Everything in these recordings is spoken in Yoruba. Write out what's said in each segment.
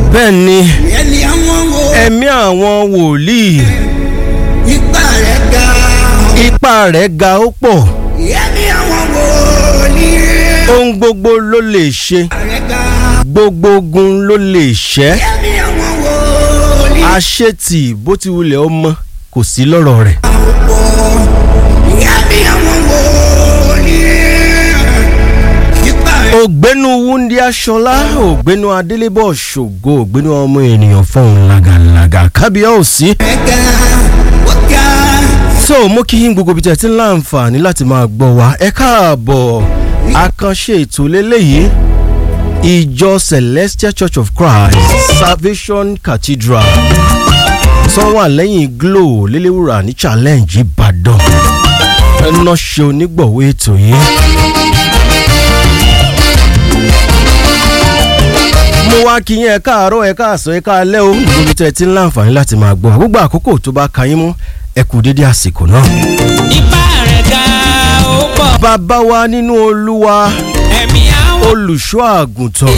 bẹ́ẹ̀ ni ẹni àwọn wo ẹ̀mí àwọn wòlíì ipa rẹ̀ ga ipá rẹ̀ ga ó pọ̀ ẹni àwọn wo ní ohun gbogbo ló lè ṣe rẹ̀ ga gbogbo ogun ló lè ṣẹ́ ẹni àwọn wo ní àṣetì bó ti wulẹ̀ ọmọ kò sí lọ́rọ̀ rẹ̀. àwòpọ̀ ẹni àwọn wo ní ipa rẹ̀ ògbénu wúndí aṣọlá ògbénu adélébọ̀ ṣògo ògbénu ọmọ ènìyàn fọhùn làgàlàgà kábíyèsí. ga ó ga so mo kí yín gbogbo ibi tí ẹ ti ń láǹfààní láti máa gbọ́ wa ẹ káàbọ̀ àkànṣe ètò lélẹ́yìí ìjọ celestial church of christ salvation cathedral sanwó àlẹ́yìn glo lélẹ́wúrà ní challenge ìbàdàn ẹnà ṣe onígbọ̀wọ́ ètò yìí. mo wá kí yín ẹ káàárọ̀ ẹ káàsán ẹ káalẹ́ o níbi tí ẹ ti ń láǹfààní láti máa gbọ́ gbogbo àkókò tó bá ka yín mú ẹ kú dédé àsìkò náà. ipá rẹ̀ ga ó pọ̀ bàbá wa nínú olúwa ẹ̀mí àwọn olùṣọ́ àgùntàn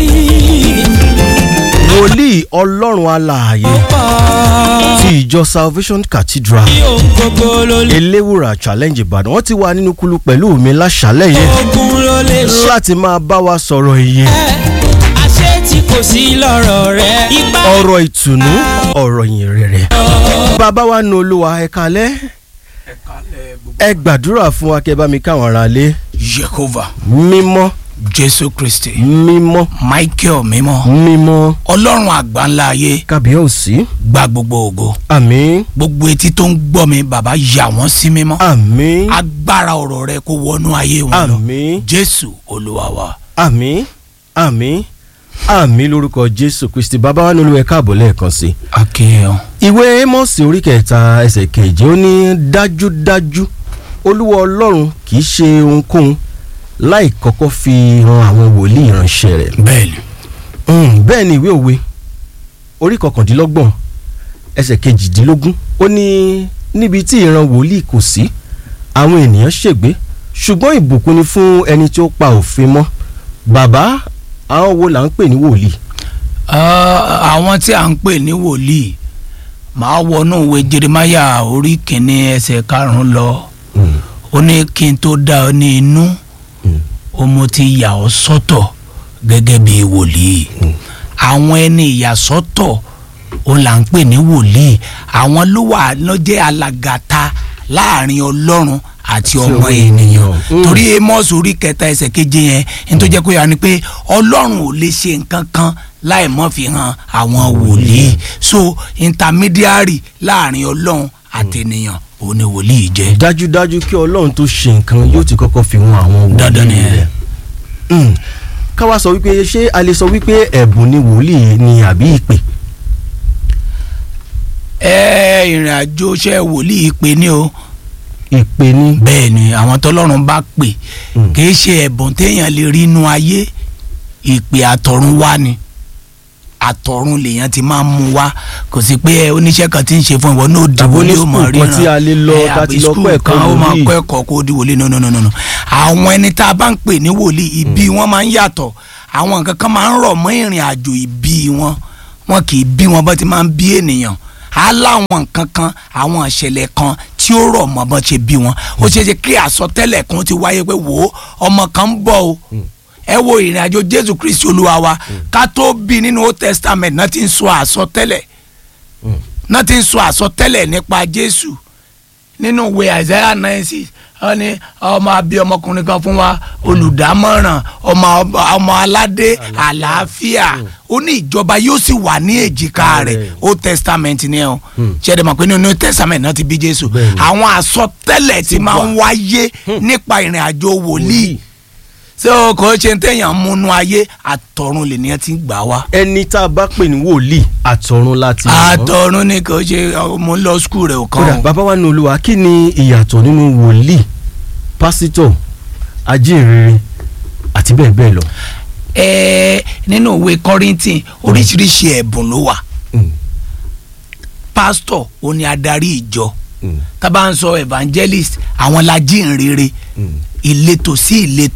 wòlíì ọlọ́run alààyè pọ̀ ti ìjọ salvation cathedral bí ohun gbogbo ló lè eléwùrà challenge ìbàdàn wọ́n ti wà nínú kulu pẹ̀lú mi láṣálẹ̀ yìí ogun ló lè ṣe láti máa bá wa sọ̀rọ̀ iye àṣé tí kò sí lọ́rọ̀ rẹ̀ ipá ọ̀rọ̀ ìtùnú ọ̀rọ̀ yìn rere bàbá wa nínú olúwa ẹ kalẹ́ ẹ gbàdúrà fún wa kẹ́ bá mi káwọn ará lé Jehovah mímọ́ Jésù Kristi mímọ́ Michael mímọ́ mímọ́ Ọlọ́run àgbáńlá ayé kábíyèsí gba gbogbo ògo àmín gbogbo etí tó ń gbọ́ mi bàbá yà wọ́n sí mímọ́ àmín agbára ọ̀rọ̀ rẹ kó wọnú ayé wọn lọ àmín Jésù Olúwa wa. àmín àmín àmín lórúkọ jésù kristi bàbá wa nílùú ẹ káàbọ̀ lẹ́ẹ̀kan sí i. akéèyàn ìwé mọ́sí orí kẹta ẹsẹ̀ kejì ó ní dájúdájú olúwa ọlọ́run kì í ṣe ohunkóhun láì kọ́kọ́ fi hàn àwọn wòlíì ìránṣẹ́ rẹ̀. bẹ́ẹ̀ni Mm, bẹ́ẹ̀ ni ìwé òwe orí kọkàndínlọ́gbọ̀n ẹsẹ̀ kejìdínlógún ó ní níbi tí ìran wòlíì kò sí àwọn ènìyàn ṣègbé ṣùgbọ́n ìbùkún ni fún ẹni tí ó pa òfin mọ́ bàbá àwọn wo là ń pè ní wòlíì. Ah, àwọn tí a ń pè ní wòlíì màá wọnú ìwé Jeremáyà orí kìíní ẹsẹ̀ karùnún lọ ó ní kí n tó dá ọ ní inú ó mo ti yà ọ́ sọ́tọ̀ gẹ́gẹ́ bí wòlíì àwọn ẹni ìyàsọ́tọ̀ ó là ń pè ní wòlíì àwọn ló wà ló jẹ́ alàgàtà láàrin Ọlọ́run àti ọmọ ọmọ ènìyàn ènìyàn. Mm. torí Amos orí kẹta ẹsẹ̀ keje yẹn ní tó jẹ́ kó yà ni pé Ọlọ́run ò lè ṣe nǹkan kan láì mọ́ fi hàn àwọn wòlíì so intermediary láàrin Ọlọ́run àti ènìyàn òun ni wòlíì jẹ́. dájúdájú kí ọlọ́run tó ṣe nǹkan yóò ti kọ́kọ́ fi hàn àwọn wòlíì Dandan ni ẹ. rẹ̀. Mm. ká wá sọ wípé ṣé a lè sọ wípé ẹ̀bùn ni wòlíì ni àbí ìpè. ẹ ìrìn àjò iṣẹ́ wòlíì pé ní o ìpè ni. bẹ́ẹ̀ ni àwọn tọ́lọ́run bá pè Mm. kì í ṣe ẹ̀bùn téèyàn lè rí inú ayé ìpè àtọ̀run wá ni àtọ̀run lèèyàn ti máa ń mú wá kò sí pé ẹ, oníṣẹ́ kan ti ń ṣe fún ìwọ náà Tàbí dìbò ní oní ó mọ̀ school kan tí a lè lọ, ẹ, tá a àbí ti lọ school kọ́ ẹ̀kọ́ kan ó máa wòlíì. kọ́ ẹ̀kọ́ kó di wòlíì no no no no no àwọn ẹni tá a bá ń pè ní wòlíì ìbí wọn máa ń yàtọ̀ àwọn nǹkan kan máa ń rọ̀ mọ́ ìrìn àjò ìbí wọn wọn kì í bí wọn bá ti máa ń bí ènìyàn á láwọn nǹkan kan àwọn ìṣẹ̀lẹ̀ kan tí ó rọ̀ mọ́ bọ́n ṣe bí wọn ó ṣeé ṣe kí àsọtẹ́lẹ̀ kan ti wáyé pé wò ó ọmọ kan ń bọ̀ o ẹ wo ìrìn àjò jésù kristi olúwa wa ká tó bí nínú old testament náà ti ń sọ àsọtẹ́lẹ̀ náà ti ń sọ àsọtẹ́lẹ̀ nípa jésù nínú ìwé isaiah nine six wọ́n ní ọmọ abí ọmọkùnrin kan fún wa olùdámọ̀ràn ọmọ ọmọ aládé àlàáfíà ó ní ìjọba yóò sì wà ní èjìká rẹ̀ Bẹ́ẹ̀. old testament ni ẹ o ṣẹ́ẹ́dẹ̀ mọ̀ pé nínú new testament náà ti bí jésù Bẹ́ẹ̀ ni. àwọn àsọtẹ́lẹ̀ ti máa ń wáyé nípa ìrìn àjò wòlíì ṣé o kò ṣe téèyàn múnú ayé àtọ̀run lè ní ẹ ti gbà wá. ẹni tá a bá pè ní wòlíì àtọ̀run láti mọ̀ ọ́. àtọ̀run ni kò ṣe mo ń lọ skul rẹ̀ ò kódà kàn ó. bàbá wa ní olúwa kí ni ìyàtọ̀ nínú wòlíì pásítọ̀ ajínrere àti bẹ́ẹ̀ bẹ́ẹ̀ lọ. ẹ̀ẹ́ nínú ìwé kọ́rìntìn oríṣiríṣi ẹ̀bùn ló wà Mm. pásítọ̀ ó ní adarí ìjọ Mm. tá bá ń sọ evangelist àwọn lajínrere Mm. ìletò sí ìletò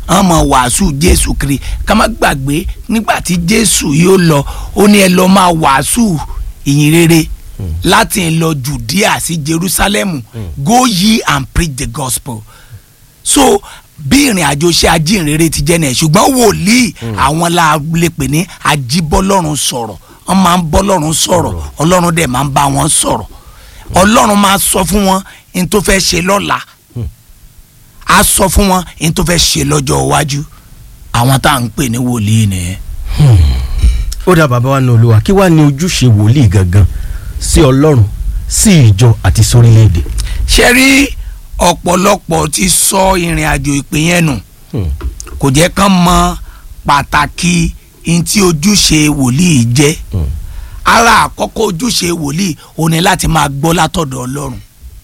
wọ́n mọ̀ wàásù jésù kiri ká má gbàgbé nígbà tí jésù yóò lọ ó ní ẹ lọ máa wàásù ìyìn rere láti lọ judea sí jerusalem go ye and preach the gospel so bí ìrìn àjò ṣe ajínrere ti jẹ́ nìyẹn ṣùgbọ́n wòlíì àwọn la lè pè ní ajíbọ́lọ́run sọ̀rọ̀ wọ́n máa ń bọ́lọ́run sọ̀rọ̀ ọlọ́run dẹ̀ máa ń bá wọn sọ̀rọ̀ ọlọ́run máa sọ fún wọn ní tó fẹ́ ṣe lọ́la á sọ fún wọn ní tó fẹ́ ṣe lọ́jọ́ iwájú àwọn tá à ń pè ní wòlíì nìyẹn. ó dá bàbá wa ní olúwa kí wàá ní ojúṣe wòlíì gangan sí ọlọ́run sí ìjọ àti sórílẹ̀-èdè. ṣe rí ọ̀pọ̀lọpọ̀ ti sọ ìrìn àjò ìpè yẹn nù kò jẹ́ kán mọ pàtàkì ní tí ojúṣe wòlíì jẹ́ ara àkọ́kọ́ ojúṣe wòlíì ó ní láti máa gbọ́ látọ̀dọ̀ ọlọ́run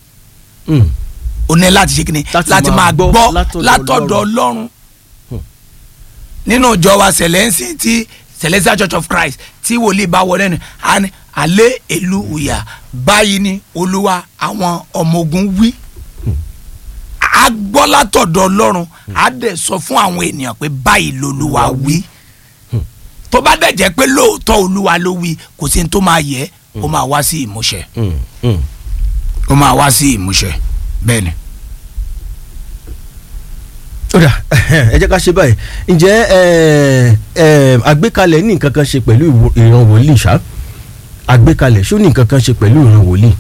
ó ní láti ṣe kíni Láti láti máa máa gbọ́ gbọ́ látọ̀dọ̀ látọ̀dọ̀ ọlọ́run nínú ìjọ wa sẹlẹ́nsì tí celestial church of christ tí wòlíì bá wọlé ni a ní alẹ́ èlú ìyá báyìí ni olúwa àwọn ọmọ ogun wí a gbọ́ látọ̀dọ̀ ọlọ́run a dẹ̀ sọ fún àwọn ènìyàn pé báyìí lolúwa wí tó bá dẹ̀ jẹ́ pé lóòótọ́ olúwa ló wí kò sí ní tó máa yẹ ó máa wá sí ìmúṣẹ ó máa wá sí ìmúṣẹ bẹ́ẹ̀ ni. ó dà ẹ jẹ́ ká ṣe báyìí ǹjẹ́ ẹ, ẹ, àgbékalẹ̀ ní nǹkan kan ṣe pẹ̀lú ìwo- ìran wòlíì ṣá àgbékalẹ̀ ṣó ní nǹkan kan ṣe pẹ̀lú ìran wòlíì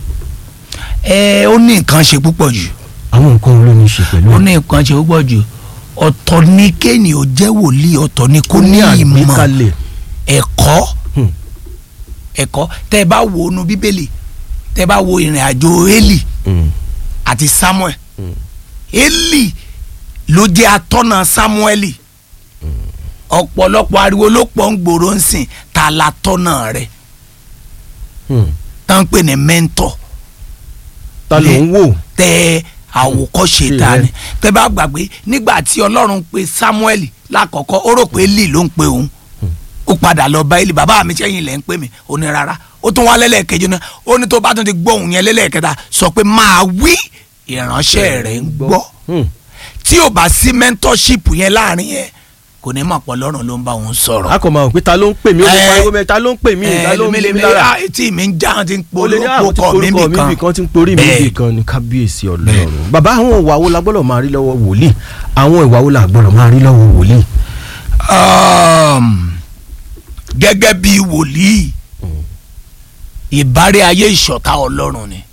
ẹ ó ní nǹkan ṣe púpọ̀ jù àwọn nǹkan wo ló ní í ṣe pẹ̀lú ó ẹ̀? ní nǹkan ṣe púpọ̀ jù ọ̀tọ̀ ni kéènì ó jẹ́ wòlíì ọ̀tọ̀ ni kó ó ní ní ìmọ̀ àgbékalẹ̀ ẹ̀kọ́ Hmm. ẹ̀kọ́ tẹ́ ẹ bá wo inú bíbélì tẹ́ ẹ bá wo ìrìn àjò Élì Mm. àti Samuel Élì ló jẹ́ atọ́nà Samueli ọ̀pọ̀lọpọ̀ ariwo ló pọ̀ ń gbòòrò ń sìn ta la tọ́nà rẹ̀ Mm. tá ń pè ní mẹ́ńtọ̀ ta ló ń wò tẹ àwòkọ́ṣe Ṣe ta rẹ. ni tẹ bá gbàgbé nígbà tí ọlọ́run pe Samuel lákọ̀ọ́kọ́ ó rò pé Élì ló ń pe òun ó padà lọ bá Élì bàbá mi sẹ́yìn lẹ́ ń pè mí ó ní rárá ó tún wá lẹ́lẹ́kejì náà ó ní tó bá tún ti gbọ́ òun yẹn lẹ́lẹ́kẹta sọ pé máa wí ìránṣẹ́ rẹ̀ ń gbọ́ Mm. tí ò bá sí mentorship yẹn láàrin yẹn kò ní mọ̀ pọ̀ lọ́rùn ló ń bá òun sọ̀rọ̀. a kò máa wò pé ta ló ń pè mí ó lè Ẹ. pariwo mẹ ta ló ń pè mí ta ló ń bí mi lára ó lè ní àwọn tí polówó porúkọ mi bì kan tí ń porí mi bì kan ní kábíyèsí ọlọ́run bàbá àwọn ìwà wo la gbọ́dọ̀ máa rí lọ́wọ́ wòlíì àwọn ìwà wo la gbọ́dọ̀ máa rí lọ́wọ́ wòlíì. um, gẹ́gẹ́ bí wòlíì ìbárẹ́ ayé ìṣọ̀tá ọlọ́run ni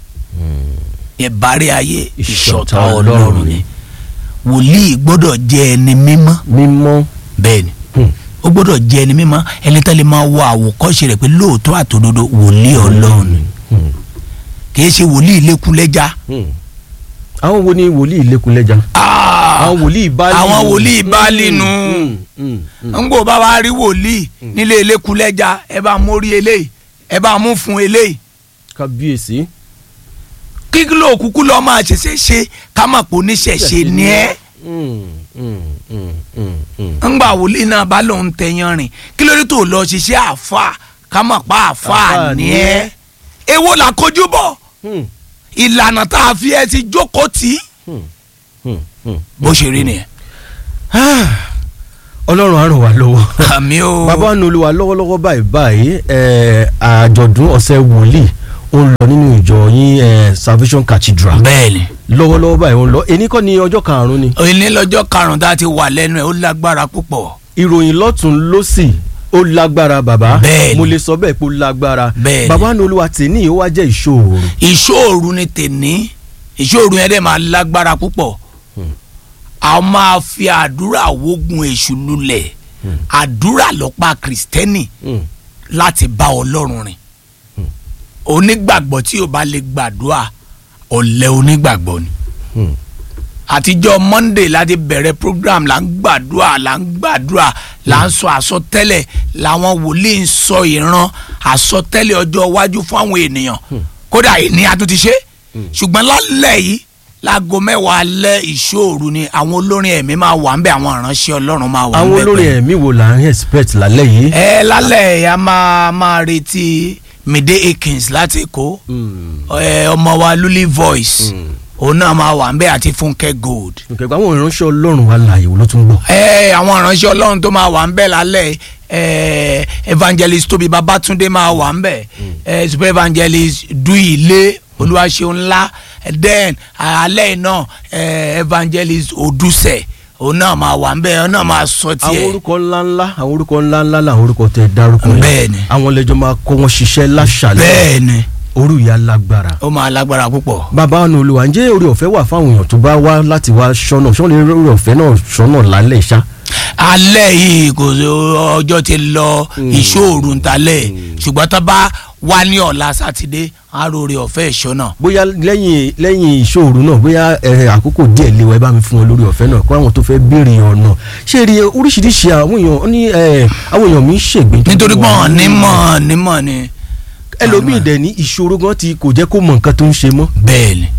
ìbárẹ́ ayé ìṣọ̀tá ọlọ́run ni wòlíì gbọ́dọ̀ jẹ́ ẹni mímọ́ mímọ́ bẹ́ẹ̀ ni Hmm. ó gbọ́dọ̀ jẹ́ ẹni mímọ́ ẹni tẹ́lẹ̀ máa wọ àwòkọ́ṣe rẹ̀ pé lóòótọ́ àtòdodo wòlíì ọlọ́run ni Hmm. kì í ṣe wòlíì lẹ́kúnlẹ́já Hmm. àwọn wo ni wòlíì lẹ́kùnlẹ́jà àwọn wòlíì báálì àwọn wòlíì báálì nù. Hmm. Hmm. Hmm. ń gbọ́ bá wa rí wòlíì nílé elékulẹ́já ẹ bá mú rí eléyìí ẹ bá mú fún eléyìí kábíyèsí kí ló kúkú lọ́ọ́ máa ṣẹ̀ṣẹ̀ ṣe ká mà pò níṣẹ̀ṣe ni ẹ́ Hmm. Hmm. Hmm. Hmm. Hmm. ńgbà wòlíì náà bá lòun tẹyan rìn kí ló dé tó lọ ṣiṣẹ́ àáfà ká mà pa àáfà Àáfàá ni ni ẹ́ èwo là kojú bọ̀ Hmm. ìlànà tá a fi ẹ ti jókòó tì í Hmm. Hmm. Hmm. bó ṣe rí nìyẹn. Ah, ọlọ́run á ràn wá lọ́wọ́. àmì o bàbá wa ní olúwa lọ́wọ́lọ́wọ́ báyìí báyìí ẹ̀, àjọ̀dún ọ̀sẹ̀ wòlíì ó ń lọ nínú ìjọ yín ẹ̀, Salvation Cathedral bẹ́ẹ̀ni lọ́wọ́lọ́wọ́ báyìí ó ń lọ èní kọ́ ni ọjọ́ karùn-ún ni òní lọ́jọ́ karùn-ún tá a ti wà lẹ́nu ẹ̀ ó lágbára púpọ̀ ìròyìn lọ́tún lọ́sì ó lágbára bàbá Bẹ́ẹ̀ni. mo lè sọ bẹ́ẹ̀ pé ó lágbára Bẹ́ẹ̀ni. bàbá wa ní olúwa tèmi ó wá jẹ́ ìṣòro ìṣòro ni tèní ìṣòro yẹn dẹ̀ máa lágbára púpọ̀ a máa fi àdúrà wógun èṣù lulẹ̀ àdúrà lọ́pàá kìrìsìtẹ́nì láti bá ọlọ́run rìn onígbàgbọ́ tí o bá lè gbàdúrà ọ̀lẹ onígbàgbọ́ ni Hmm. àtijọ́ monday láti bẹ̀rẹ̀ program là ń gbàdúrà là ń gbàdúrà là ń sọ àsọtẹ́lẹ̀ làwọn wòlíì ń sọ ìran àsọtẹ́lẹ̀ ọjọ́ iwájú fún àwọn ènìyàn kódà ìní a tún ti ṣe ṣùgbọ́n lálẹ́ yìí láago mẹ́wàá alẹ́ ìṣòro ni àwọn olórin ẹ̀mí máa wà ń bẹ̀ àwọn ìránṣẹ́ ọlọ́run máa wà ń àwọn bẹ̀ olórin pẹ̀lú. ẹ̀mí wo là ń expect lálẹ́ yìí. ẹ lálẹ́ yìí a máa máa retí Mide Akins láti Èkó Hmm. ẹ, ọmọ wa Luli Voice òun náà máa wà ń bẹ̀ àti Fúnkẹ́ Gold nkẹgbẹ́ àwọn ìránṣẹ́ ọlọ́run wa láàyè wo ló tún gbọ́. ẹ àwọn ìránṣẹ́ ọlọ́run tó máa wà ń bẹ̀ lálẹ́ ẹ evangelist tóbi babatunde máa wà ń bẹ̀ ẹ super evangelist duile olúwaṣeun ńlá then alẹ́ náà ẹ evangelist oduse òun náà máa wà ń bẹ̀ òun náà máa sọ àwọn tiẹ̀ orúkọ ńláńlá àwọn orúkọ ńláńlá làwọn orúkọ tẹ dárúkọ yẹn. Bẹ́ẹ̀ni. àwọn lẹjọ máa kọ wọn ṣiṣẹ́ láṣàlẹ̀ bẹ́ẹ̀ ni orú ìyá lágbára. ó máa lágbára púpọ̀. bàbá ọ̀nà olùwà ǹjẹ́ orí ọ̀fẹ́ wà fáwọn èèyàn tó bá wá láti wá ṣọ́nà ṣọ́nà orí ọ̀fẹ́ náà ṣọ́nà lálẹ́ ṣá. alẹ́ yìí kò sí ọjọ́ ti lọ ìṣòro ntalẹ̀ ṣùgbọ́n tó bá wá ní ọ̀la sátidé aróore ọ̀fẹ́ ìṣọ́nà. bóyá lẹ́yìn lẹ́yìn ìṣòro náà bóyá ẹ, àkókò díẹ̀ léwa ẹ bá mi fún wọn lórí ọ̀fẹ́ náà kó àwọn tó fẹ́ béèrè ọ̀nà ṣé rí oríṣiríṣi àwọn èèyàn ó ní ẹ, àwọn èèyàn mi ń ṣègbè. nítorí pé wọn nímọ̀ nímọ̀ ni. ẹlòmíì dẹ̀ ní ìṣòro gan ti kò jẹ́ kó mọ nǹkan tó ń ṣe mọ́. bẹ́ẹ̀ ni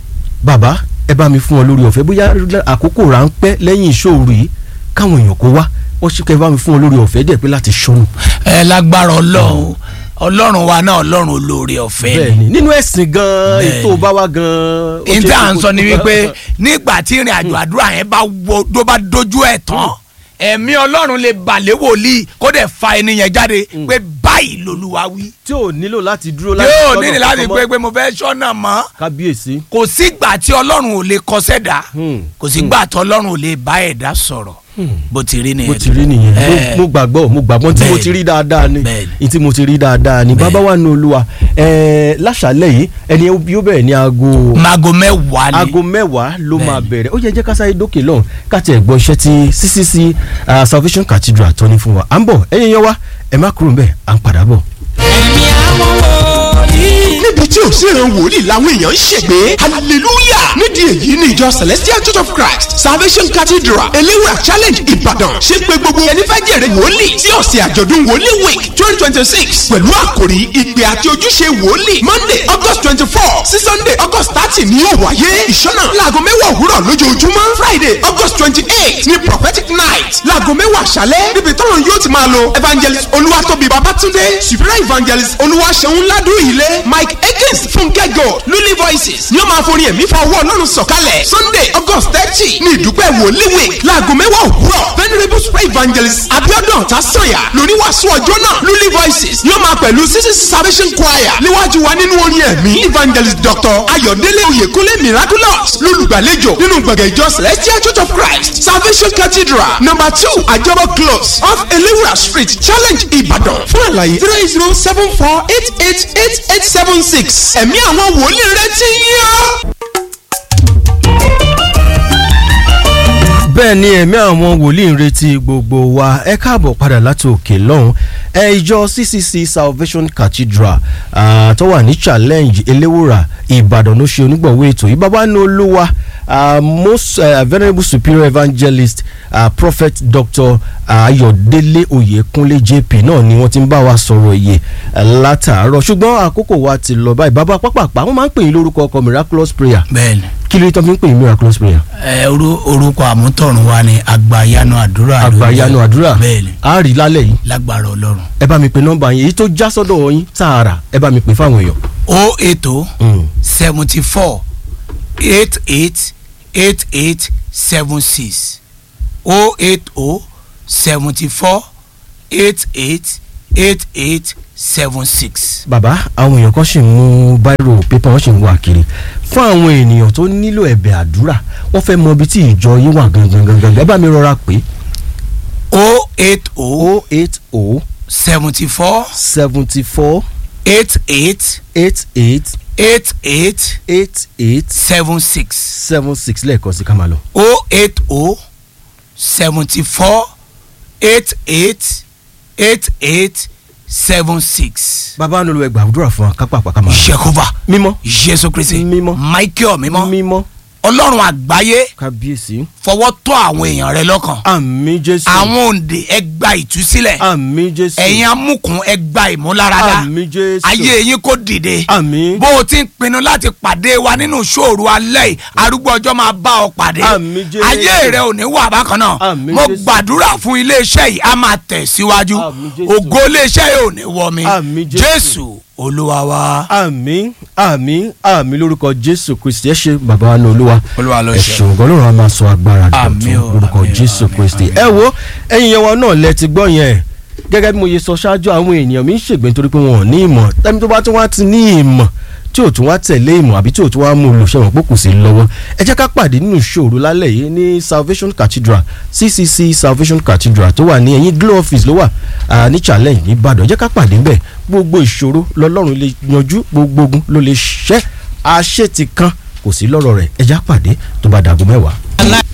bàbá ẹ bá mi fún wọn lórí ọ̀fẹ́ bóyá àkókò ráńpẹ́ lẹ́yìn ìṣòro yìí káwọn èèyàn kó wá wọ́n ṣe kẹ́ ẹ bá mi fún wọn lórí ọ̀fẹ́ díẹ̀ pé láti ṣọ́nù. ẹ lágbára ọlọ́run ọlọ́run wa náà ọlọ́run olóore ọ̀fẹ́ ni. bẹ́ẹ̀ni nínú ẹ̀sìn gan Bẹ́ẹ̀ni. ètò bá wá gan. ó ṣe níta à ń kókó- sọ ni wípé nígbà tí ìrìn àjò àdúrà yẹn bá wo tó bá dojú ẹ̀ tán ẹ̀mí ọlọ́run lè balẹ̀ wòlíì kó dẹ̀ fa ẹni yẹn jáde pé báyìí lolúwa wí. tí ò nílò láti dúró yóò sọ́nà nílò láti kankan pé mọ́. pé mo fẹ́ sọ́nà mọ́ kábíyèsí. kò sígbà tí ọlọ́run ò lè kọsẹ̀ dá Hmm. kò sígbà tí ọlọ́run ò lè bá ẹ̀dá sọ̀rọ̀ bó ti rí nìyẹn. mo ti rí nìyẹn Eh. Mo- mo gbàgbọ́ mo gbàgbọ́ tí mo Bẹ́ẹ̀ni. ti rí dáadáa ni Bẹ́ẹ̀ni. ní tí mo ti rí dáadáa ni bàbá wa ní olúwa ẹ̀ẹ́ láṣàlẹ̀ yìí ẹni yóò bẹ̀rẹ̀ ní aago mago mẹ́wàá ni aago mẹ́wàá ló máa Bẹ́ẹ̀ni. bẹ̀rẹ̀ ó yẹ jẹ́ ká sáré dókè lọ́hùn káti ẹ̀gbọ́n iṣẹ́ tí CCC ah, Salvation Cathedral tó ní fún wa à ń bọ̀ ẹ̀yin yẹn wá ẹ̀ má kúrò ń bẹ̀ à ń padà bọ̀. ẹ̀mí àwọn wòlíì. níbi tí òṣèré wòlíì làwọn èèyàn ń ṣègbè hallelujah nídìí èyí ní ìjọ celestial church of christ salvation cathedral eléwúrà challenge ìbàdàn ṣe pé gbogbo ẹni fẹ́ jèrè wòlíì tí ọ̀sẹ̀ àjọ̀dún wòlíì week twenty twenty six pẹ̀lú àkòrí ìpè àti ojúṣe wòlíì monday august twenty four sí sunday august thirty ní yóò wáyé ìṣọ́nà láago mẹ́wàá òwúrọ̀ lójoojúmọ́ friday august twenty eight ní prophetic night láago mẹ́wàá àṣálẹ́ níbi tọ́lọ̀ yóò ti máa lo evangelist olúwatóbi babatunde superior evangelist olúwaṣeun ládùú ilé mike ekins fúnkẹ́ gold lulí voices ni ó máa forí ẹ̀mí fa owó ọlọ́run sọ̀kalẹ̀ sunday august thirty ní ìdúpẹ́ wòlíì week láago mẹ́wàá òwúrọ̀ venerable super evangelist abiodun tasanya lórí wàásù ọjọ́ náà lulí voices ni ó máa pẹ̀lú sisi salvation choir níwájú wa nínú orin ẹ̀mí evangelist dr ayọ̀délé oyèkúnlé miraculous lólùgbàlejò nínú gbọ̀ngàn ìjọ celestial church of christ salvation cathedral number two àjọbọ close off elewura street challenge ìbàdàn fún àlàyé zero eight zero seven four eight eight eight eight seven six ẹ̀mí àwọn wòlíì rẹ ti yàn. bẹ́ẹ̀ ni ẹ̀mí àwọn wòlíì ń retí gbogbo wa ẹ káàbọ̀ padà láti òkè lọ́hùn ẹ ìjọ CCC Salvation Cathedral ah, tó wà ní challenge eléwòrà Ìbàdàn ló ṣe onígbọ̀wọ́ ètò yìí bàbá ní olúwa ah, most uh, venerable superior evangelist uh, prophet Dr. Ayọ̀délé Oyèkúnlé JP náà ni wọ́n ti ń bá wa sọ̀rọ̀ iye látàárọ̀ ṣùgbọ́n àkókò wa ti lọ báyìí bàbá pápápá wọ́n máa ń pè yín lórúkọ ọkọ miraculous prayer bẹ́ẹ̀ni kí ló dé tó fi ń pè yín miraculous prayer. ẹ orú- orúkọ àmútọ̀run wa ni àgbàyanu àdúrà ló àgbàyanu jẹ́. àdúrà bẹ́ẹ̀ni a rí lálẹ́ yìí lágbára ọlọ́run ẹ bá mi pe nọ́mbà yín èyí tó já sọ́dọ̀ yín tààrà ẹ bá mi pè fáwọn èèyàn. o ètò Mm. seventy four eight eight eight eight seven six o eight o seventy four eight eight eight eight seven six. bàbá àwọn èèyàn kan ṣì ń mú báírò pépà wọn ṣì ń wà kiri fún àwọn ènìyàn tó nílò ẹ̀bẹ̀ àdúrà wọ́n fẹ́ mọ ibi tí ìjọ yín wà gangan gangan ẹ bá mi rọra pé o eight o o eight o seventy four seventy four eight eight eight eight eight eight eight eight seven six seven six lẹ́ẹ̀kan sí ká máa lọ. o eight o seventy four eight eight eight eight seven six. bàbá nílò ẹgbàá àdúrà fún wa kápá àpá ká máa lọ. Jehova mímọ́ Jésù Kristi Mímọ́. Michael mímọ́ mímọ́ Ọlọ́run àgbáyé kábíyèsí fọwọ́ tọ́ àwọn èèyàn rẹ lọ́kàn àmì jésù àwọn òǹdè ẹ gba ìtúsílẹ̀ àmì jésù ẹ̀yin amúkùn ẹ gba ìmúláradá àmì jésù ayé yín kò dìde àmì bó o ti ń pinnu láti pàdé wa nínú ṣòru alẹ́ yìí arúgbó ọjọ́ máa bá ọ pàdé Àmín Jésù. ayé rẹ ò ní wà bákan náà Àmín mo Jésù. gbàdúrà fún iléeṣẹ́ yìí a máa tẹ̀ síwájú Àmín Jésù. ògo iléeṣẹ́ yìí ò ní wọ mi Àmín Jésù. Jésù olúwa wa àmín àmín àmín lórúkọ jésù kristi ẹ ṣe bàbá wa ní olúwa olúwa ló ẹ ṣe ṣeun gan lóòrùn a máa sọ agbára Àmín o, dọ̀tun lórúkọ àmín o, jésù àmín, kristi àmín. ẹ wo ẹ̀yin yẹn wa náà lẹ ti gbọ́ yẹn gẹ́gẹ́ bí mo yẹ sọ ṣáájú àwọn èèyàn mi ń ṣègbè nítorí pé wọn ò ní ìmọ̀ tẹ́mi tó bá tún wá ti ní ìmọ̀ tí ò tún wá tẹ̀lé ìmọ̀ àbí tí ò tún wá mú olùṣẹ́wọ̀n pé kò sí lọ́wọ́ ẹ jẹ́ ká pàdé nínú ìṣòro lálẹ́ yìí ní Salvation Cathedral CCC Salvation Cathedral tó wà ní ẹ̀yìn Glow office ló wà ah, ní challenge ní Ìbàdàn ẹ jẹ́ ká pàdé ńbẹ̀ gbogbo ìṣòro lọ́lọ́run lè yanjú gbogbo ogun ló lè ṣẹ́ àṣetì kan kò sí lọ́rọ̀ rẹ̀ ẹ já pàdé tó bá dàgọ́ mẹ́wàá.